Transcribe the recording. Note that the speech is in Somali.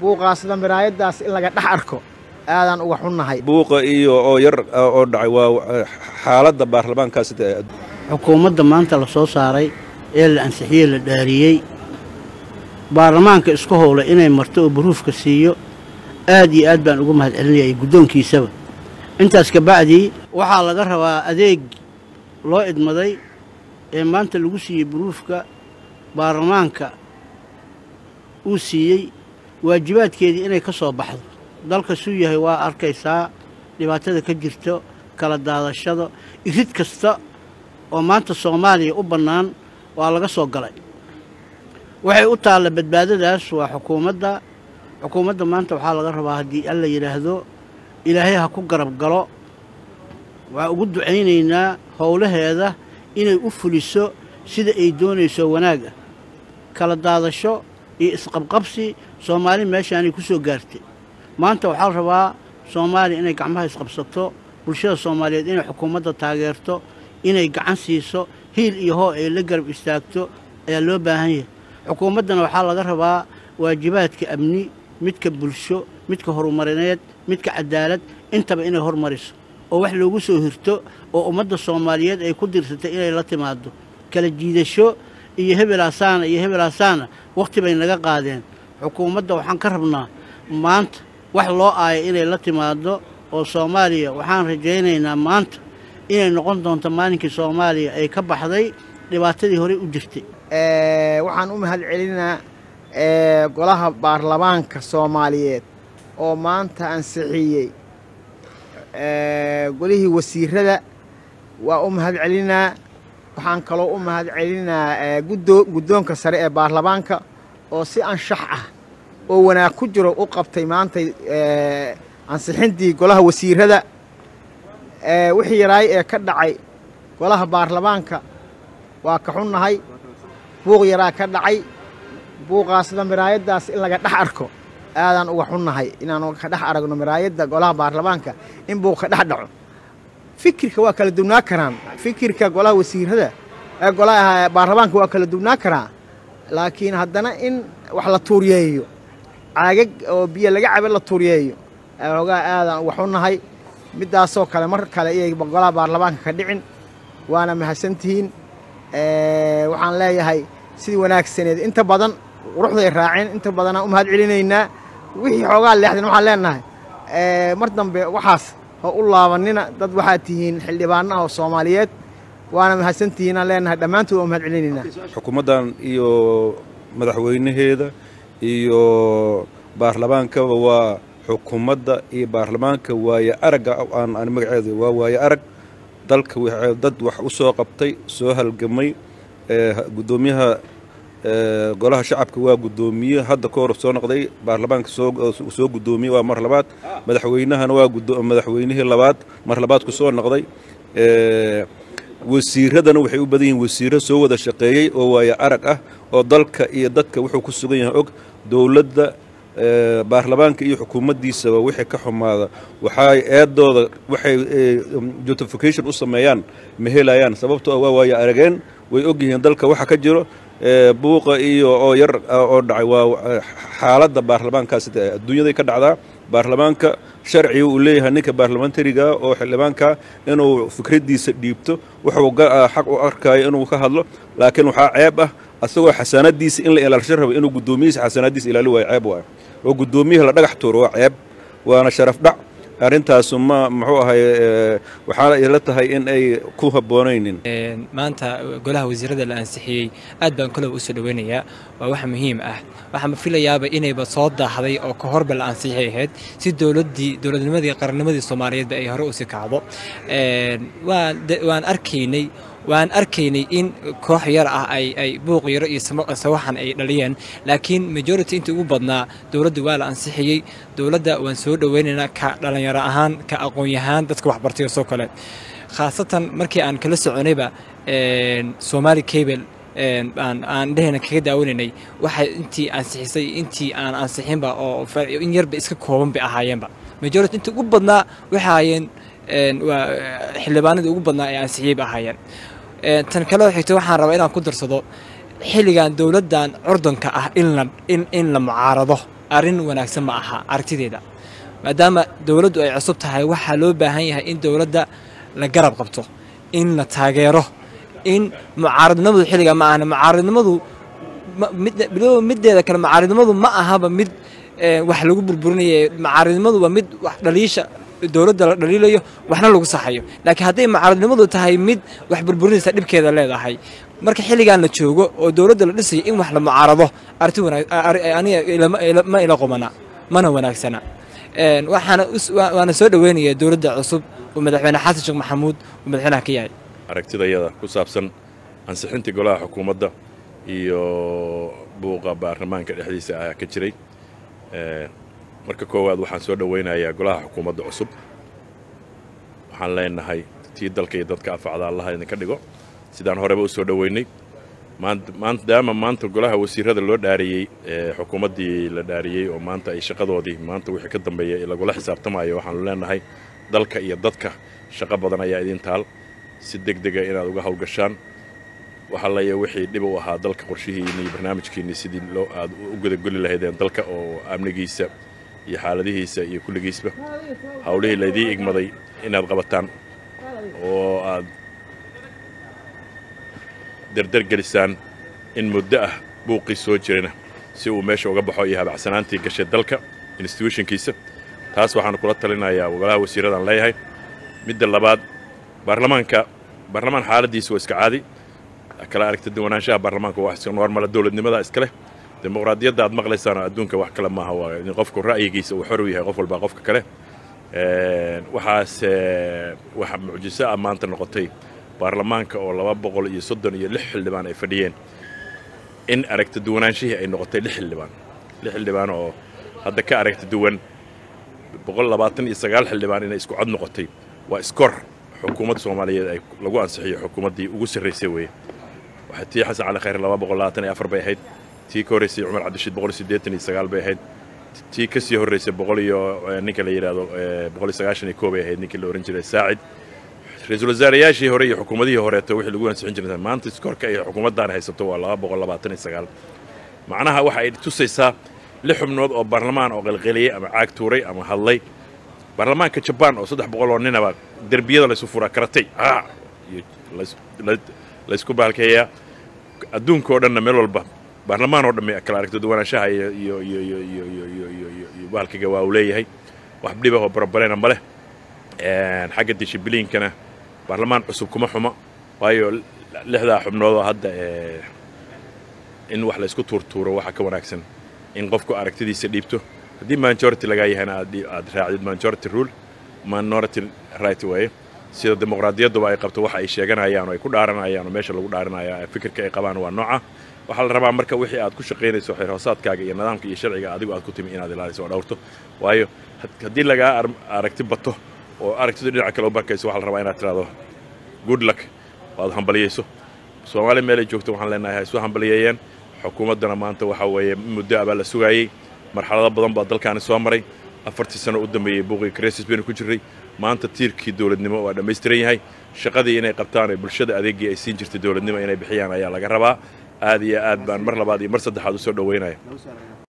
buuqaasda miraayaddaas in laga dhex arko aadaan uga xunnahay buuqa iyo oo yar oo dhacay waa xaaladda baarlamaankaas xukuumadda maanta la soo saaray ee la ansixiyey la dhaariyey baarlamaanka isku howlay inay marto oo baruufka siiyo aad iyo aad baan uga mahad celinayay guddoonkiisaba intaas kabacdii waxaa laga rabaa adeeg loo idmaday ee maanta lagu siiyey baruufka baarlamaanka uu siiyey waajibaadkeedii inay ka soo baxdo dalka suu yahay waa arkaysaa dhibaatada ka jirto kala daadashada irid kasta oo maanta soomaaliya u bannaan waa laga soo galay waxay u taalla badbaadadaas waa xukuumadda xukuumadda maanta waxaa laga rabaa haddii alla yidhaahdo ilaahay ha ku garab galo waxaa ugu ducaynaynaa howlaheeda inay u fuliso sida ay doonayso wanaag ah kala daadasho iyo isqabqabsi soomaali meeshaanay ku soo gaartay maanta waxaa la rabaa soomaaliya inay gacmaha isqabsato bulshada soomaaliyeed inay xukuumadda taageerto inay gacan siiso hiil iyo hoo ay la garab istaagto ayaa loo baahan yahay xukuumaddana waxaa laga rabaa waajibaadka amni midka bulsho midka horumarineed midka cadaalad intaba inay hormariso oo wax loogu soo hirto oo ummadda soomaaliyeed ay ku dirsatay inay la timaado kala jiidasho iyo hebelaasaana iyo hebelaasaana wakhti bay naga qaadeen xukuumadda waxaan ka rabnaa maanta wax loo aaya inay la timaado oo soomaaliya waxaan rajaynaynaa maanta inay noqon doonto maalinkii soomaaliya ay ka baxday dhibaatadii horey u jirtay waxaan u mahad celinaa golaha baarlamaanka soomaaliyeed oo maanta ansixiyey golihii wasiirada waa u mahad celinaa waxaan kaloo u mahad celinaa guddoonka sare ee baarlamaanka oo si anshax ah oo wanaag ku jiro u qabtay maantay ansixintii golaha wasiirada wixii yaraay ee ka dhacay golaha baarlamaanka waa ka xunnahay buuq yaraa ka dhacay buuqaasda miraayaddaas in laga dhex arko aadaan uga xunnahay inaanu ka dhex aragno miraayadda golaha baarlamaanka in buuq ka dhex dhaco fikirka waa kala duwnaa karaan fikirka golaha wasiirada golaha baarlamaanka waa kala duwnaa karaa laakiin haddana in wax la tuuriyeeyo caagag oo biyo laga cabo la tuuriyeeyo hoogaa aadaan uga xunnahay middaasoo kale mar kale iyay golaha baarlamaanka ka dhicin waana mahadsantihiin waxaan leeyahay sidii wanaagsaneed inta badan quruxday raaceen inta badanaan u mahad celinaynaa wixii xoogaa leexdeen waxaan leenahay mar dambe waxaas ha u laabanina dad waxaad tihiin xildhibaana oo soomaaliyeed waana mahadsantihiinaan leenahay dhammaantood waa mahad celinaynaa xukuumaddan iyo madaxweynaheeda iyo baarlamaankaba waa xukuumadda iyo baarlamaanka waaye aragga aan magaceedu waa waaye arag dalka dad wax u soo qabtay soo halgamay guddoomiyaha golaha shacabka waa guddoomiye hadda ka hor soo noqday baarlamaanka soo guddoomiye waa mar labaad madaxweynahana waa madaxweynihii labaad mar labaad ku soo noqday wasiiradana waxay u badan yihiin wasiiro soo wada shaqeeyey oo waaye arag ah oo dalka iyo dadka wuxuu ku sugan yahay og dowladda baarlamaanka iyo xukuumaddiisaba wixii ka xumaada waxay eedooda waxay justification u sameeyaan ma helayaan sababtoo waa waaye arageen way og yihiin dalka waxa ka jiro buuqa iyo oo yar oo dhacay waa xaaladda baarlamaankaas adduunyaday ka dhacdaa baarlamaanka sharciga uu leeyahay ninka baarlamentariga oo xildhibaanka inuu fikraddiisa dhiibto wuxuu xaq u arkayo inuu ka hadlo laakiin waxaa ceeb ah asagoo xasaanadiisa in la ilaalsho raba inuu guddoomiyihiisa xasaanadiisa ilaali waayo ceeb waayo oo guddoomiyaha la dhagax tuuro waa ceeb waana sharaf dhac arrintaasu ma muxuu ahay waxaana ila tahay in ay ku habboonaynin maanta golaha wasiirada la ansixiyey aad baan kolow usoo dhoweynayaa waa wax muhiim ah waxaan filayaaba inayba soo daahday oo ka horba la ansixi ahayd si dowladdii dowladnimadii qarannimadii soomaaliyeedba ay hore usi kacdo waan arkaynay waan arkaynay in koox yar ah ay ay buuq yaro iyo sawaxan ay dhaliyeen laakiin majority intii ugu badnaa dowladda waa la ansixiyey dowladda waan soo dhoweynaynaa ka dhallinyaro ahaan ka aqoon-yahaan dadka waxbartay oo soo kale khaasatan markii aan kala soconayba somaali cable aan dhehena kaga daawanaynay waxay intii ansixisay intii aan ansixinba oo in yarba iska kooban bay ahaayeenba majority intii ugu badnaa waxay ahaayeen waa xildhibaanadii ugu badnaa ee ansixiyey ba ahaayeen tan kaleo xigto waxaan rabaa inaan ku darsado xilligan dowladdan curdanka ah in la in in la mucaarado arrin wanaagsan ma aha aragtideeda maadaama dowladdu ay cusub tahay waxaa loo baahan yahay in dowladda la garab qabto in la taageero in mucaaradnimadu xilliga ma ahna mucaaradnimadu mideeda kale mucaaradnimadu ma ahaba mid wax lagu burburinayo mucaaradnimadu waa mid wax dhaliisha dowladda la dhaliilayo waxna lagu saxayo laakiin hadday mucaaradnimadu tahay mid wax burburinaysa dhibkeeda leedahay marka xilligan la joogo oo dowladda la dhisayo in wax la mucaarado arti aniga ma ila qumana mana wanaagsana waxaana waana soo dhoweynaya dowladda cusub oo madaxweyne xasan sheekh maxamuud uu madaxweynaha ka yahay aragtidayada ku saabsan ansixintii golaha xukuumadda iyo buuqa baarlamaanka dhexdiisa ayaa ka jiray marka koowaad waxaan soo dhowaynayaa golaha xukuumadda cusub waxaan leenahay tii dalka iyo dadka afacda allaha idinka dhigo sidaan horeba u soo dhoweynay maadaama maanta golaha wasiirada loo dhaariyey xukuumaddii la dhaariyey oo maanta ay shaqadoodii maanta wixii ka dambeeya lagula xisaabtamayo waxaanu leenahay dalka iyo dadka shaqo badan ayaa idin taal si deg dega inaad uga hawlgashaan waxalaya wixii dhib u ahaa dalka qorshihiinni iyo barnaamijkiinni sidii loo aad u gudagoli lahaydeen dalka oo amnigiisa iyo xaaladihiisa iyo kulligiisba hawlihii laydii igmaday inaad qabataan oo aad derdergelisaan in muddo ah buuqii soo jirana si uu meesha uga baxo iyo habacsanaantii gashay dalka instituutionkiisa taas waxaanu kula talinayaa golaha wasiirradaan leeyahay midda labaad baarlamaanka baarlamaan xaaladdiisa waa iska caadi kala aragta duwanaanshaha baarlamaanka waa iska normala dowladnimada iska leh dimuqraadiyadda aad maqlaysaan adduunka wax kale maaha waa in qofku ra'yigiisa uu xor u yahay qof walbaa qofka kale waxaase waxa mucjiso ah maanta noqotay baarlamaanka oo laba boqol iyo soddon iyo lix xildhibaan ay fadhiyeen in aragta duwanaanshihii ay noqotay lix xildhibaan lix xildhibaan oo hadda ka aragta duwan boqol labaatan iyo sagaal xildhibaan inay isku cod noqotay waa iskor xukuumadda soomaaliyeed ay lagu ansixiyo xukuumaddii ugu sarraysay weeye waxaa tii xasan cali khayr laba boqol labaatan iyo afar bay ahayd tii ka horraysay cumar cabdishiid boqol iyo siddeetan iyo sagaal bay ahayd tii ka sii horraysay boqol iyo ninka la yidhaahdo boqol iyo sagaashan iyo koo bay ahayd ninkii la ohan jiray saacid ra-iisul wasaarayaashii hore iyo xukuumadihii horeeto wixii lagu ansixin jiray maanta iskorka ay xukuumaddan haysato waa laba boqol labaatan iyo sagaal macnaha waxa ay tusaysaa lix xubnood oo baarlamaan oo qalqaliyey ama caag tuuray ama hadlay baarlamaanka jabaan oo saddex boqol oo ninaba derbiyada laysu furaa karatay laysku baalkeeyaa adduunka oo dhanna meel walba baarlamaan oo dhamme kala aragto duwanaanshaha iyo iyo iyo iyo iyo iyo iyo iyo iyo iyo bahalkiga waa uu leeyahay wax dhibah oo barabarena ma leh xagga dishibiliinkana baarlamaan cusub kuma xumo waayo lixdaa xubnood oo hadda in wax laysku tuurtuuro waxaa ka wanaagsan in qofku aragtidiisa dhiibto haddii majority lagaa yahayna aad raacdid majority rule minority right waaye sida dimuqraadiyadduba ay qabto waxa ay sheeganayaan oo ay ku dhaaranayaan oo meesha lagu dhaaranaya fikirka ay qabaan waa nooca waxaa la rabaa marka wixii aad ku shaqaynayso xeerhoosaadkaaga iyo nidaamka iyo sharciga adigu aad ku timi inaad ilaaliso oo dhowrto waayo haddii lagaa aragti bato oo aragtidu dhinaca kale u barkayso waxaa la rabaa inaad tirahdo good luck oo aad hambaliyayso soomaali meelay joogto waxaan leenahay ha isu hambaliyeeyeen xukuumaddana maanta waxaa weeye muddo abaa la sugaayey marxalado badan baa dalkaani soo maray afartii sano u dambeeyey buuqii krisis baynu ku jirray maanta tiirkii dowladnimo waa dhammaystiran yahay shaqadii inay qabtaan ee bulshada adeegii ay siin jirtay dowladnimo inay bixiyaan ayaa laga rabaa aad iyo aad baan mar labaad iyo mar saddexaad u soo dhoweynaya